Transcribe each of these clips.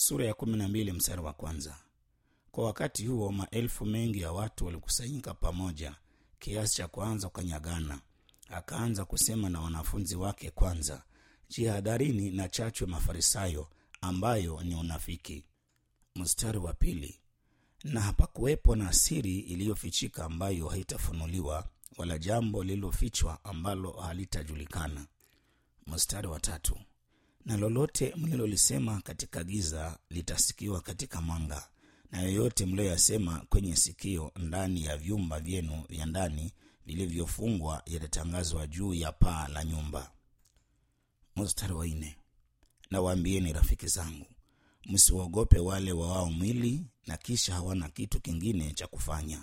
sura ya kumi na mbili mstari wa kwanza. Kwa wakati huo maelfu mengi ya watu walikusanyika pamoja kiasi cha kuanza kukanyagana. Akaanza kusema na wanafunzi wake kwanza, jihadharini na chachu ya Mafarisayo ambayo ni unafiki. Mstari wa pili, na hapakuwepo na siri iliyofichika ambayo haitafunuliwa wala jambo lililofichwa ambalo halitajulikana. Mstari wa tatu, na lolote mlilolisema katika giza litasikiwa katika mwanga, na yoyote mliyoyasema kwenye sikio ndani ya vyumba vyenu vya ndani vilivyofungwa yatatangazwa juu ya paa la nyumba. Mstari wa nne, na waambieni rafiki zangu, msiwaogope wale wawao mwili na kisha hawana kitu kingine cha kufanya.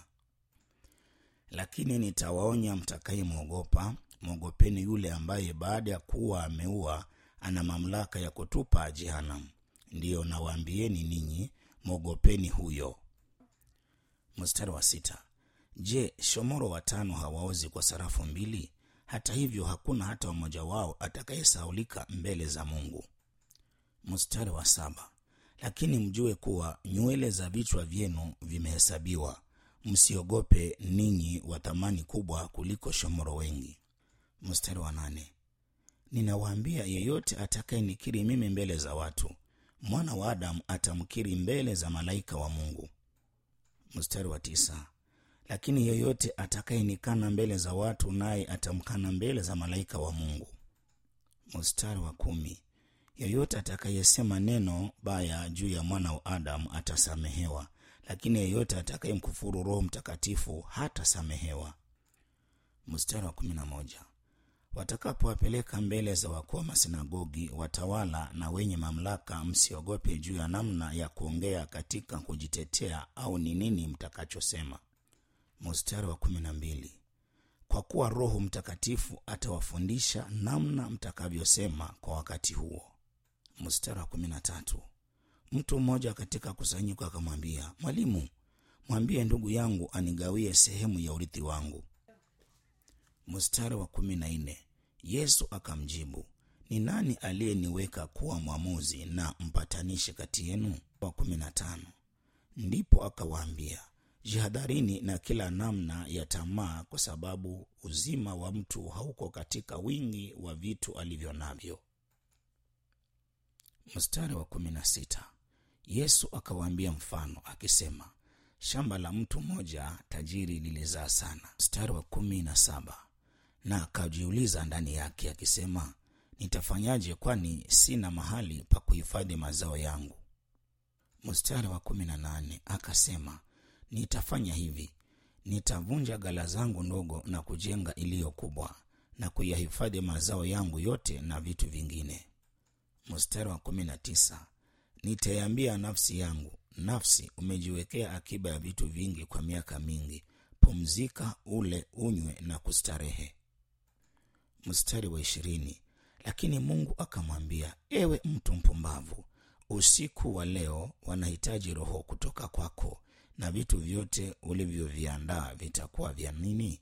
Lakini nitawaonya mtakayemwogopa, mwogopeni yule ambaye baada ya kuwa ameua ana mamlaka ya kutupa jehanamu. Ndiyo nawaambieni ninyi, mwogopeni huyo. Mstari wa sita, je, shomoro watano hawaozi kwa sarafu mbili? Hata hivyo hakuna hata mmoja wao atakayesaulika mbele za Mungu. Mstari wa saba, lakini mjue kuwa nywele za vichwa vyenu vimehesabiwa. Msiogope ninyi wa thamani kubwa kuliko shomoro wengi. Mstari wa nane, ninawaambia yeyote atakayenikiri mimi mbele za watu, mwana wa Adamu atamkiri mbele za malaika wa Mungu. Mstari wa tisa, lakini yeyote atakayenikana mbele za watu, naye atamkana mbele za malaika wa Mungu. Mstari wa kumi, yeyote atakayesema neno baya juu ya mwana wa Adamu atasamehewa, lakini yeyote atakayemkufuru Roho Mtakatifu hatasamehewa. Mstari wa kumi na moja, watakapowapeleka mbele za wakuu wa masinagogi, watawala na wenye mamlaka, msiogope juu ya namna ya kuongea katika kujitetea au ni nini mtakachosema. Mstari wa kumi na mbili, kwa kuwa Roho Mtakatifu atawafundisha namna mtakavyosema kwa wakati huo. Mstari wa kumi na tatu, mtu mmoja katika kusanyiko akamwambia, Mwalimu, mwambie ndugu yangu anigawie sehemu ya urithi wangu. Mstari wa kumi na nne, Yesu akamjibu, ni nani aliyeniweka kuwa mwamuzi na mpatanishi kati yenu? Wa kumi na tano, ndipo akawaambia, jihadharini na kila namna ya tamaa, kwa sababu uzima wa mtu hauko katika wingi wa vitu alivyo navyo. Mstari wa kumi na sita, Yesu akawaambia mfano akisema, shamba la mtu mmoja tajiri lilizaa sana. Mstari wa kumi na saba, na akajiuliza ndani yake akisema, nitafanyaje? Kwani sina mahali pa kuhifadhi mazao yangu. Mstari wa kumi na nane akasema, nitafanya hivi, nitavunja ghala zangu ndogo na kujenga iliyo kubwa, na kuyahifadhi mazao yangu yote na vitu vingine. Mstari wa kumi na tisa nitaiambia nafsi yangu, nafsi, umejiwekea akiba ya vitu vingi kwa miaka mingi, pumzika, ule, unywe na kustarehe. Mstari wa ishirini lakini Mungu akamwambia, ewe mtu mpumbavu, usiku wa leo wanahitaji roho kutoka kwako, na vitu vyote ulivyoviandaa vitakuwa vya nini?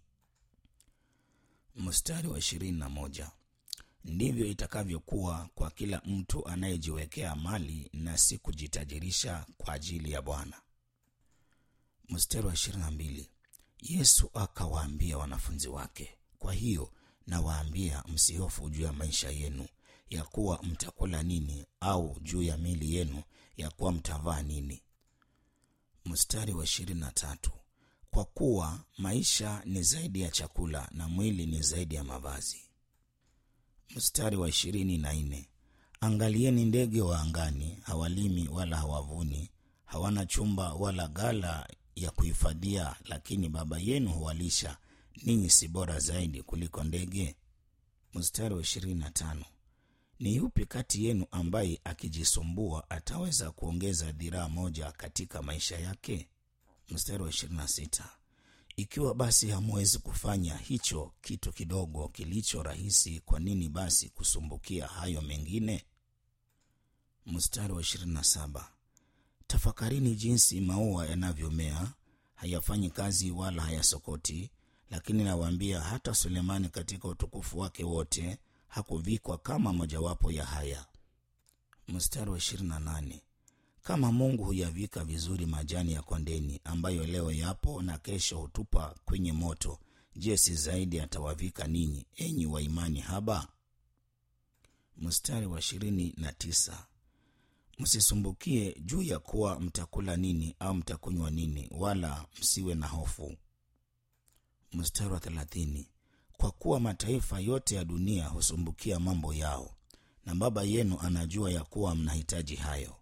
Mstari wa ishirini na moja ndivyo itakavyokuwa kwa kila mtu anayejiwekea mali na si kujitajirisha kwa ajili ya Bwana. Mstari wa ishirini na mbili Yesu akawaambia wanafunzi wake, kwa hiyo nawaambia, msihofu juu ya maisha yenu, ya kuwa mtakula nini, au juu ya mili yenu, ya kuwa mtavaa nini. Mstari wa ishirini na tatu kwa kuwa maisha ni zaidi ya chakula na mwili ni zaidi ya mavazi. Mstari wa ishirini na nne angalieni ndege wa angani, hawalimi wala hawavuni, hawana chumba wala ghala ya kuhifadhia, lakini Baba yenu huwalisha. Ninyi si bora zaidi kuliko ndege? Mstari wa ishirini na tano ni yupi kati yenu ambaye akijisumbua ataweza kuongeza dhiraa moja katika maisha yake? Mstari wa ishirini na sita ikiwa basi hamwezi kufanya hicho kitu kidogo kilicho rahisi, kwa nini basi kusumbukia hayo mengine? Mstari wa ishirini na saba tafakarini jinsi maua yanavyomea, hayafanyi kazi wala hayasokoti, lakini nawaambia, hata Sulemani katika utukufu wake wote hakuvikwa kama mojawapo ya haya. Mstari wa ishirini na nane kama mungu huyavika vizuri majani ya kondeni ambayo leo yapo na kesho hutupa kwenye moto je si zaidi atawavika ninyi enyi wa imani haba mstari wa ishirini na tisa msisumbukie juu ya kuwa mtakula nini au mtakunywa nini wala msiwe na hofu mstari wa thelathini kwa kuwa mataifa yote ya dunia husumbukia mambo yao na baba yenu anajua ya kuwa mnahitaji hayo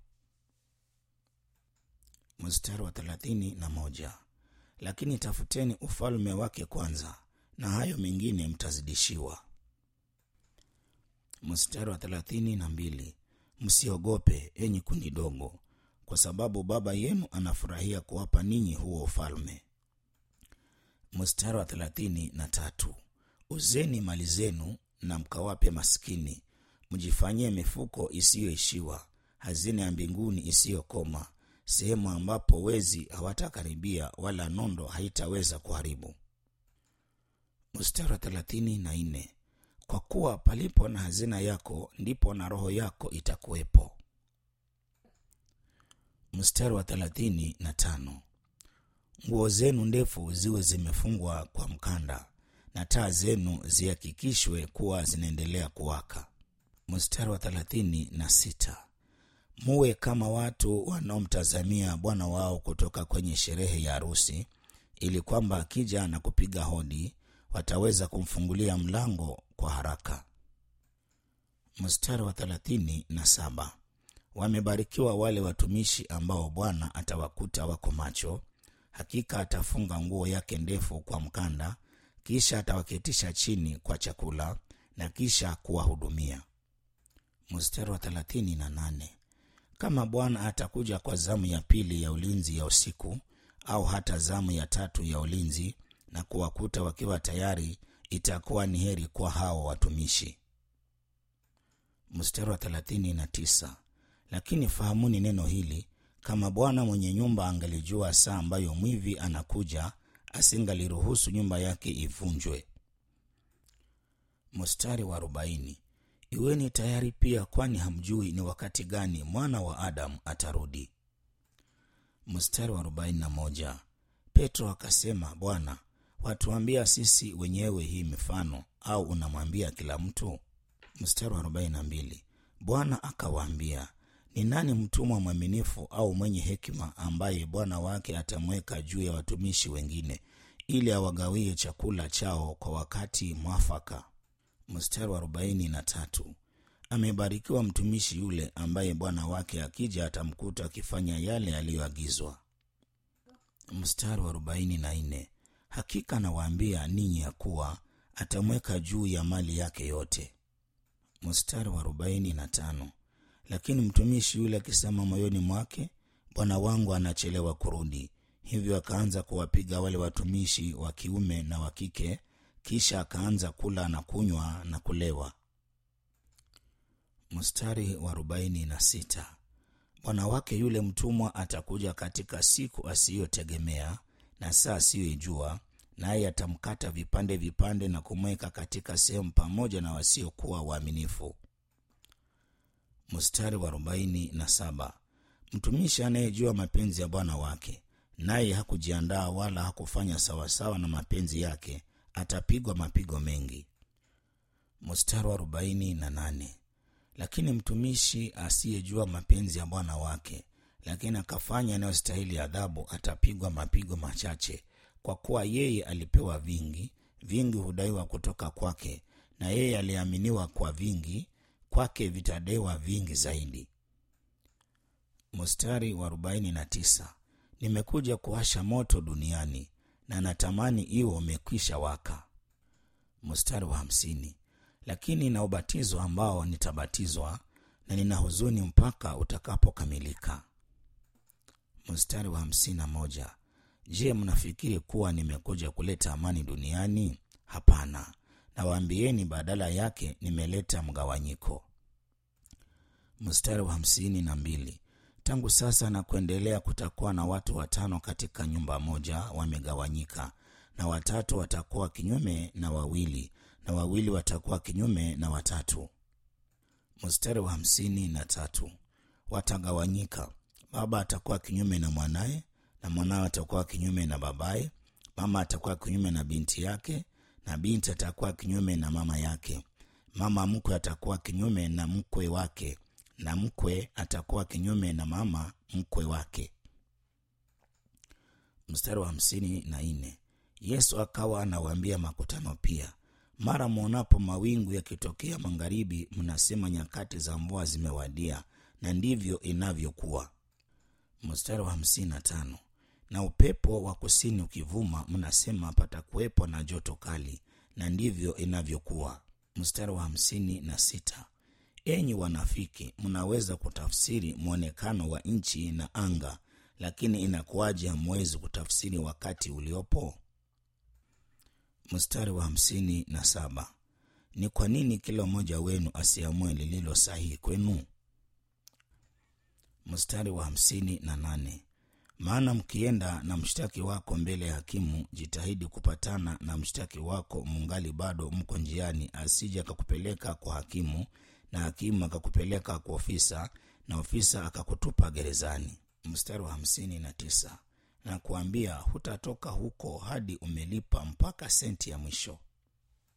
mstari wa thelathini na moja lakini tafuteni ufalme wake kwanza na hayo mengine mtazidishiwa mstari wa thelathini na mbili msiogope enyi kundi dogo kwa sababu baba yenu anafurahia kuwapa ninyi huo ufalme mstari wa thelathini na tatu uzeni mali zenu na mkawape maskini mjifanyie mifuko isiyoishiwa hazina ya mbinguni isiyokoma sehemu ambapo wezi hawatakaribia wala nondo haitaweza kuharibu mstari wa thelathini na nne kwa kuwa palipo na hazina yako ndipo na roho yako itakuwepo mstari wa thelathini na tano nguo zenu ndefu ziwe zimefungwa kwa mkanda na taa zenu zihakikishwe kuwa zinaendelea kuwaka mstari wa thelathini na sita muwe kama watu wanaomtazamia bwana wao kutoka kwenye sherehe ya harusi ili kwamba akija na kupiga hodi wataweza kumfungulia mlango kwa haraka mstari wa thelathini na saba wamebarikiwa wale watumishi ambao bwana atawakuta wako macho hakika atafunga nguo yake ndefu kwa mkanda kisha atawaketisha chini kwa chakula na kisha kuwahudumia mstari wa thelathini na nane kama bwana atakuja kwa zamu ya pili ya ulinzi ya usiku au hata zamu ya tatu ya ulinzi na kuwakuta wakiwa tayari itakuwa ni heri kwa hao watumishi mstari wa thelathini na tisa lakini fahamuni neno hili kama bwana mwenye nyumba angelijua saa ambayo mwivi anakuja asingaliruhusu nyumba yake ivunjwe mstari wa arobaini iweni tayari pia kwani hamjui ni wakati gani mwana wa adamu atarudi mstari wa arobaini na moja petro akasema bwana watuambia sisi wenyewe hii mifano au unamwambia kila mtu mstari wa arobaini na mbili bwana akawaambia ni nani mtumwa mwaminifu au mwenye hekima ambaye bwana wake atamweka juu ya watumishi wengine ili awagawie chakula chao kwa wakati mwafaka mstari wa arobaini na tatu amebarikiwa mtumishi yule ambaye bwana wake akija atamkuta akifanya yale yaliyoagizwa mstari wa arobaini na nne hakika nawaambia ninyi ya kuwa atamweka juu ya mali yake yote mstari wa arobaini na tano lakini mtumishi yule akisema moyoni mwake bwana wangu anachelewa kurudi hivyo akaanza kuwapiga wale watumishi wa kiume na wa kike kisha akaanza kula na kunywa na kulewa mstari wa arobaini na sita bwana wake yule mtumwa atakuja katika siku asiyotegemea na saa asiyoijua naye atamkata vipande vipande na kumweka katika sehemu pamoja na wasiokuwa waaminifu mstari wa arobaini na saba mtumishi anayejua mapenzi ya bwana wake naye hakujiandaa wala hakufanya sawasawa na mapenzi yake atapigwa mapigo mengi mstari wa arobaini na nane lakini mtumishi asiyejua mapenzi ya bwana wake lakini akafanya yanayostahili adhabu atapigwa mapigo machache kwa kuwa yeye alipewa vingi vingi hudaiwa kutoka kwake na yeye aliaminiwa kwa vingi kwake vitadaiwa vingi zaidi mstari wa arobaini na tisa nimekuja kuwasha moto duniani na natamani iwe umekwisha waka mstari wa hamsini lakini na ubatizo ambao nitabatizwa na nina huzuni mpaka utakapokamilika mstari wa hamsini na moja je mnafikiri kuwa nimekuja kuleta amani duniani hapana nawaambieni badala yake nimeleta mgawanyiko mstari wa hamsini na mbili tangu sasa na kuendelea kutakuwa na watu watano katika nyumba moja wamegawanyika na watatu watakuwa kinyume na wawili na wawili watakuwa kinyume na watatu mstari wa hamsini na tatu watagawanyika baba atakuwa kinyume na mwanaye na mwanawe atakuwa kinyume na babaye mama atakuwa kinyume na binti yake na binti atakuwa kinyume na mama yake mama mkwe atakuwa kinyume na mkwe wake na mkwe atakuwa kinyume na mama mkwe wake mstari wa hamsini na nne yesu akawa anawaambia makutano pia mara mwonapo mawingu yakitokea magharibi mnasema nyakati za mvua zimewadia na ndivyo inavyokuwa mstari wa hamsini na tano na upepo wa kusini ukivuma mnasema patakuwepo na joto kali na ndivyo inavyokuwa mstari wa hamsini na sita enyi wanafiki mnaweza kutafsiri mwonekano wa nchi na anga lakini inakuwaje hamwezi kutafsiri wakati uliopo mstari wa hamsini na saba ni kwa nini kila mmoja wenu asiamue lililo sahihi kwenu mstari wa hamsini na nane maana mkienda na mshtaki wako mbele ya hakimu jitahidi kupatana na mshtaki wako mungali bado mko njiani asije akakupeleka kwa hakimu na hakimu akakupeleka kwa ofisa na ofisa akakutupa gerezani mstari wa hamsini na tisa na kuambia hutatoka huko hadi umelipa mpaka senti ya mwisho